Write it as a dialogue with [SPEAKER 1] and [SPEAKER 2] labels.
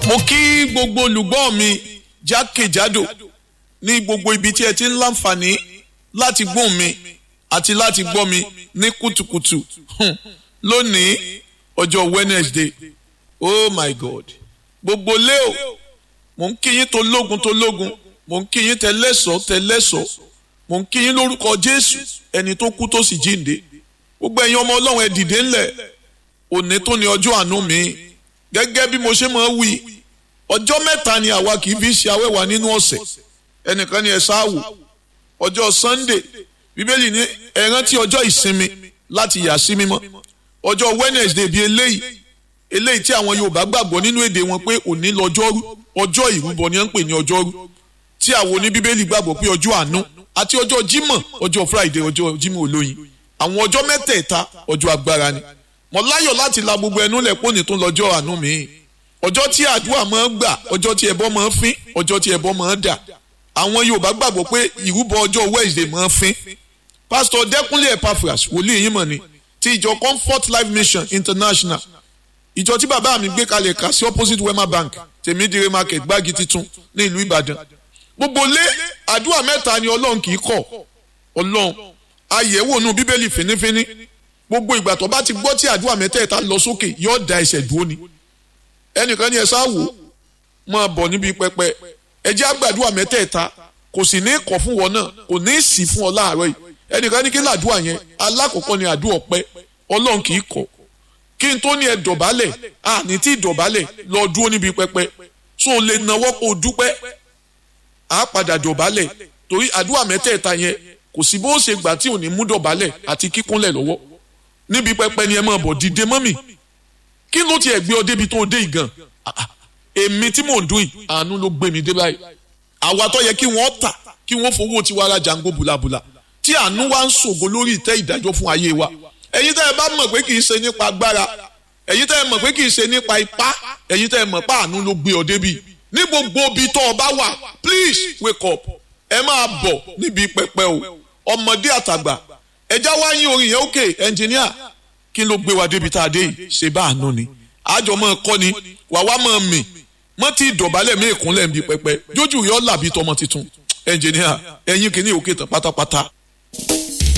[SPEAKER 1] mo kí gbogbo olùgbọ́ mi jákèjádò ní gbogbo ibi tí ẹ ti ń láǹfààní láti gbóhùn mi àti láti gbọ́ mi ní kùtùkùtù hmm, lónìí ọjọ́ Wednesday oh my God gbogbo lé o mo ń kí yín tó lógun tó lógun mo ń kí yín tẹlẹ́sọ̀ tẹlẹ́sọ̀ mo ń kí yín lórúkọ Jésù ẹni tó kú tó sì jíǹde gbogbo ẹ̀yin ọmọ Ọlọ́run ẹ dìde ńlẹ̀ òní tó ní ọjọ́ àánú mi gẹ́gẹ́ bí mo ṣe máa ń wí ọjọ́ mẹ́ta ni àwa kì í fi ṣe awẹ́wà nínú ọ̀sẹ̀ ẹnìkan ni ẹ ṣáàwò ọjọ́ Sunday bíbélì ní ẹ rántí ọjọ́ ìsinmi láti yà sí mímọ́ ọjọ́ Wednesday bíi eléyìí eléyìí tí àwọn Yorùbá gbàgbọ́ nínú èdè wọn pé òní lọ́jọ́rú ọjọ́ ìrúbọ ni wọ́n ń pè ní ọjọ́rú tí àwọn oníbíbélì gbàgbọ́ pé ọjọ́ àánú àti ọjọ́ Jímọ̀ ọjọ́ Friday ọjọ́ Jímọ̀ olóyin àwọn ọjọ́ mẹ́tẹ̀ẹ̀ta ọjọ́ agbára ni mo láyọ̀ láti la gbogbo ẹnu lẹ̀ pọ́nì tó lọ́jọ́ àánú mi ọjọ́ tí àdúrà máa ń gbà ọjọ́ tí ẹbọ máa ń fín ọjọ́ tí ẹbọ máa ń dà àwọn Yorùbá gbàgbọ́ pé ìrúbọ ọjọ́ Wednesday máa ń fín pásítọ̀ Dẹ́kúnlé Epaphras wòlíì yín mọ̀ ni ti ìjọ Comfort Life Mission International ìjọ tí bàbá mi gbé kalẹ̀ kà sí opposite Wema Bank tèmídìrè market gbági titun ní ìlú Ìbàdàn gbogbo lé àdúrà mẹ́ta ni Ọlọ́run kì í kọ̀ Ọlọ́run ayẹ̀wò nù Bíbélì fínífíní gbogbo ìgbà tó bá ti gbọ́ tí àdúrà mẹ́tẹ̀ẹ̀ta lọ sókè yóò da ẹsẹ̀ dúró ni ẹnìkan ní ẹ sá wò máa bọ̀ níbi pẹpẹ ẹ jẹ́ àgbàdúrà mẹ́tẹ̀ẹ̀ta kò sì ní kọ̀ fún wọn náà kò ní sì fún ọ láàárọ̀ yìí ẹnìkan ní kí làdúrà yẹn alákọ̀ọ́kọ́ ni àdúrà ọpẹ́ ọlọ́run kì í kọ̀ kí n tó ní ẹ dọ̀bálẹ̀ à ní tí dọ̀bálẹ̀ lọ dúró níbi pẹpẹ tó lè nawọ́ kó dúpẹ́ á padà dọ̀bálẹ̀ torí àdúrà mẹ́tẹ̀ẹ̀ta yẹn kò sí bó ṣe gbà tí ò ní mú dọ̀bálẹ̀ àti kíkúnlẹ̀ lọ́wọ́ níbi pẹpẹ ni ẹ máa bọ̀ dìde mọ́mì kí ló tiẹ̀ gbé ọ débi tó dé ìgàn èmi tí mò ń dún yìí àánú ló gbé mi dé báyìí àwa tó yẹ kí wọ́n tà kí wọ́n fowó tiwa ra jango bùlàbùlà tí àánú wa ń ṣògo lórí ìtẹ́ ìdájọ́ fún ayé wa ẹ̀yin tẹ́ ẹ bá mọ̀ pé kì í ṣe nípa agbára ẹ̀yin tẹ́ ẹ mọ̀ pé kì í ṣe nípa ipá ẹ̀yin tẹ́ ẹ mọ̀ pé àánú ló gbé ọ débi ní gbogbo ibi tó o bá wà please wake up ẹ máa bọ̀ níbi pẹpẹ o ọmọdé àtàgbà ẹja wá yín orin yẹn òkè ẹnjìníà kí ló gbé wa débi tá a dé yìí ṣe bá àánú ni àjọ máa kọ́ ni wà wá máa mì mọ́ tí ìdọ̀bálẹ̀ mí ìkúnlẹ̀ ń bi pẹpẹ jójú yọ làbí tọmọ tuntun ẹnjìníà ẹ̀yin kìíní òkè tán pátápátá